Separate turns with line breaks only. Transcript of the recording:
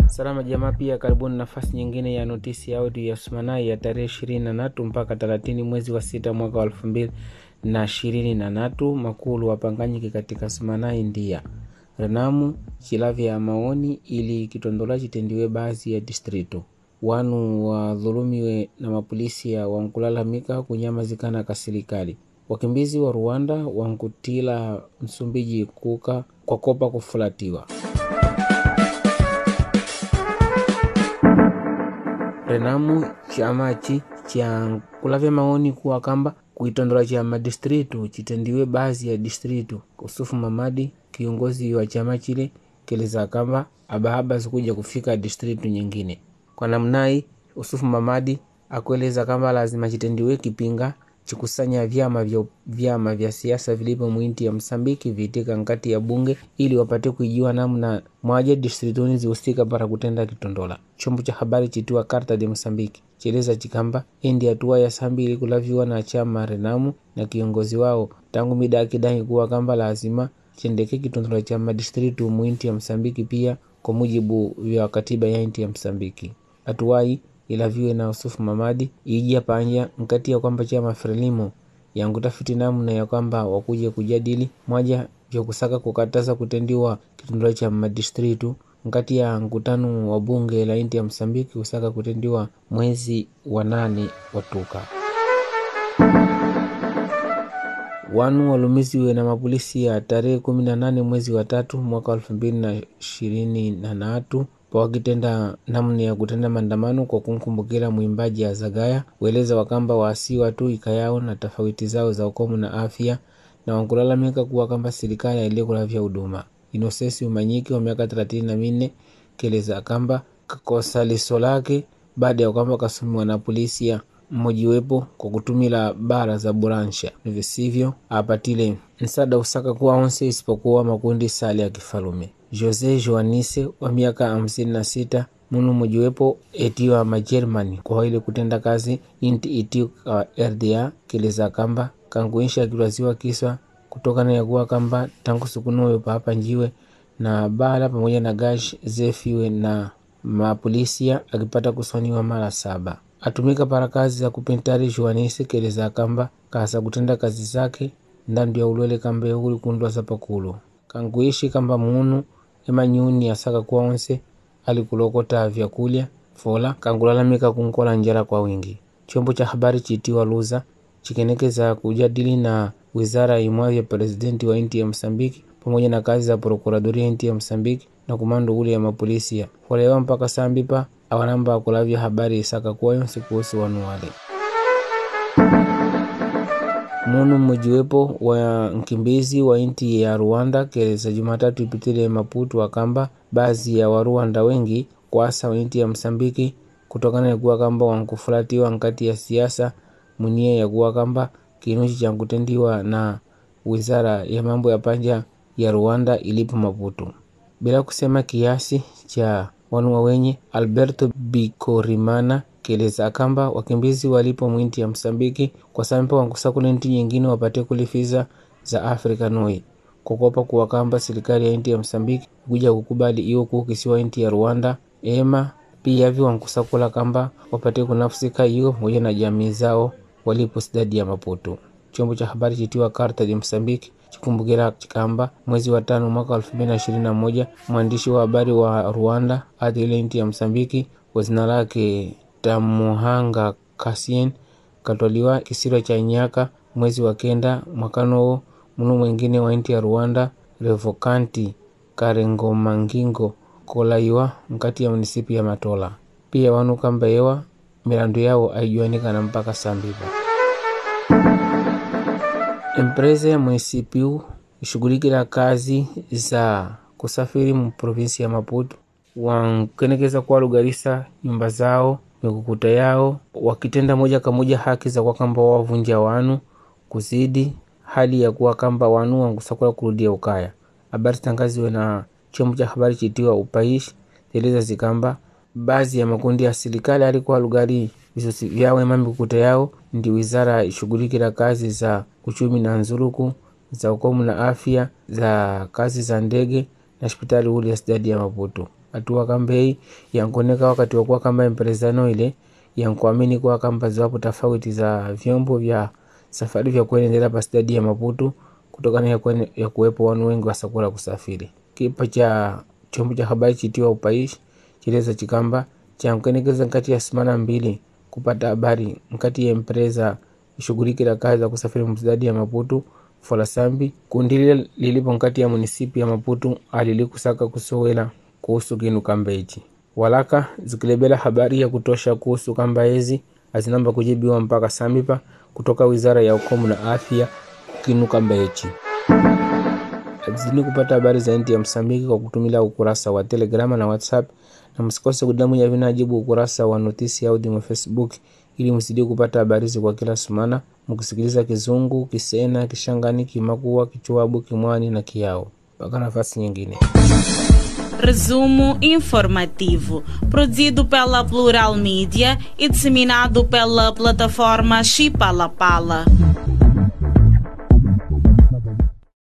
Salama jamaa, pia karibuni nafasi nyingine ya notisi ya audio ya Sumanai ya tarehe ishirini na natu mpaka thelathini mwezi wa sita mwaka wa elfu mbili na ishirini na natu makulu wapanganyike katika Sumanai ndia renamu chilavya ya maoni ili kitondola chitendiwe baadhi ya distrito wanu wadhulumiwe na mapolisi ya wankulalamika kunyamazikana ka serikali wakimbizi wa Rwanda wankutila Msumbiji kuka kwa kopa kufulatiwa renamu chamachi cha kulavya maoni kuwa kamba kuitondola cha madistritu chitendiwe baadhi ya distritu kusufu mamadi kiongozi wa chama chile keleza kamba abahaba zikuja kufika distritu nyingine kwa namnai usufu mamadi akueleza kamba lazima chitendiwe kipinga chikusanya vyama vya, vyama vya siasa vilipo mwinti ya Msambiki viitika nkati ya bunge ili wapate kuijua namna mwaje distrituni zihusika para kutenda kitondola. Chombo cha habari chitiwa Carta de Msambiki chieleza chikamba endi hatua ya sambi ili kulaviwa na chama Renamu na kiongozi wao tangu mida akidai kuwa kamba lazima chendeke kitondola cha madistritu mwinti ya Msambiki pia kwa mujibu vya katiba ya inti ya Msambiki. Hatuwai ilaviwe na Usufu Mamadi ija panja nkati ya kwamba chama Frelimo yankutafiti namna ya kwamba wakuja kujadili mwaja vya kusaka kukataza kutendiwa kitundula cha madistritu nkati ya mkutano wa bunge la inti ya Msambiki kusaka kutendiwa mwezi wa nane watuka wanu walumiziwe na mapolisi ya tarehe kumi na nane mwezi wa tatu mwaka elfu mbili na ishirini na natu wakitenda namna ya kutenda maandamano kwa kumkumbukira mwimbaji ya Zagaya weleza wakamba waasiwa tu ikayao na tofauti zao za ukomu na afya na wankulalamika kuwa kamba serikali ailikulavya huduma. Inosesi Umanyiki wa miaka thelathini na minne keleza kamba kakosa liso lake baada ya kwamba kasumiwa na polisi ya mmojiwepo kwa kutumila bara za buransha visivyo apatile nsada usaka kuwa onse isipokuwa makundi sali ya kifalume. Jose Joanise wa miaka hamsini na sita munu mojiwepo etiwa majermani kwa ile kutenda kazi inti itiwa uh, RDA keleza kamba kankuisha kilwaziwa kiswa kutokana ya kuwa kamba tangu sukunoyo paapa njiwe na bala pamoja na gash zefiwe na mapolisia akipata kuswaniwa mara saba atumika para kazi za kupentari Joanise keleza kamba kasa kutenda kazi zake ndandu ya ulwele kamba uli kundwa za pakulu kankuishi kamba munu emanyuni asaka kwa onse alikulokota vyakulya fola kangulalamika kunkola njala kwa wingi. Chombo cha habari chitiwa Luza chikenekeza kujadili na wizara imwa ya presidenti wa inti ya Msambiki pamoja na kazi za prokuradoria inti ya Msambiki na kumando ule ya mapolisia folewa mpaka sambipa awanamba akulavya habari isaka kuwa yonse kuhusu wanu wale munu mmojiwepo wa nkimbizi wa inti ya Rwanda keleza Jumatatu ipitile Maputo akamba baadhi ya Warwanda wengi kwasa wa inti ya Msambiki kutokana na kuwa kamba wankufulatiwa nkati ya siasa munia ya kuwa kamba kinuchi cha kutendiwa na wizara ya mambo ya panja ya Rwanda ilipo Maputo bila kusema kiasi cha wanua wenye Alberto Bikorimana keleza akamba wakimbizi walipo mwinti ya Msambiki kwa sampa wankusakula nti nyingine wapate kulifiza za Afrika noi kukopa kuwa kamba serikali ya inti ya Msambiki kuja kukubali iyo kukisiwa inti ya Rwanda ema pia vi wankusakula kamba wapate kunafsika iyo pamoja na jamii zao walipo sidadi ya Maputo. Chombo cha habari chitiwa Carta de Msambiki chikumbukira chikamba mwezi wa tano mwaka elfu mbili na ishirini na moja mwandishi wa habari wa Rwanda hadi ile inti ya Msambiki kwa jina lake Tamuhanga Kasien katwaliwa kisiro cha Nyaka mwezi wa kenda mwakano munu mwingine wa inti ya Rwanda Revokanti Karengomangingo kolaiwa mkati ya munisipi ya Matola. Pia wanu kamba yewa milandu yao aijuanikana mpaka sambipa. Empresa ya munisipiu ishughulikila kazi za kusafiri mu provinsi ya Maputo wankenekeza kuwa lugarisa nyumba zao mikukuta yao wakitenda moja kwa moja haki za kwa kamba wavunja wanu kuzidi hali ya kuwa kamba wanu wankusakula kurudia ukaya. Habari tangaziwe na chombo cha habari chitiwa Upaishi teleza zikamba baadhi ya makundi ya serikali alikuwa lugari visosi vyawe mamikukuta yao ndi wizara ishughulikila kazi za uchumi na nzuruku za ukomu na afya za kazi za ndege na hospitali uli ya sidadi ya Maputo hatua kambei yankoneka wakati wakuwa kamba empresano ile yankuamini kuwa kamba ziwapo tofauti za vyombo vya safari vya kuendelea pa stadi ya Maputo kutokana ya, kwen, ya kuwepo wanu wengi wasakula kusafiri. Kipa cha chombo cha habari chitiwa upaishi chileza chikamba chankenekeza nkati ya simana mbili kupata habari nkati ya empresa ishughulikila kazi za kusafiri mstadi ya Maputo Folasambi kundi lile lilipo nkati ya munisipi ya Maputo alilikusaka kusowela kuhusu kinu kamba ichi walaka zikilebela habari ya kutosha kuhusu kamba ezi azinamba kujibiwa mpaka samipa kutoka wizara ya ukomu na afya kinu kamba ichi azini kupata habari zaidi ya Msambiki kwa kutumila ukurasa wa Telegrama na WhatsApp na msikose kudamunya vinajibu ukurasa wa notisi audio wa Facebook ili msidie kupata habari kwa kila sumana mkisikiliza Kizungu, Kisena, Kishangani, Kimakua, Kichwabu, Kimwani na Kiao. Mpaka nafasi nyingine.
Resumo informativo, produzido pela Plural Mídia e disseminado pela plataforma Chipalapala. Pala.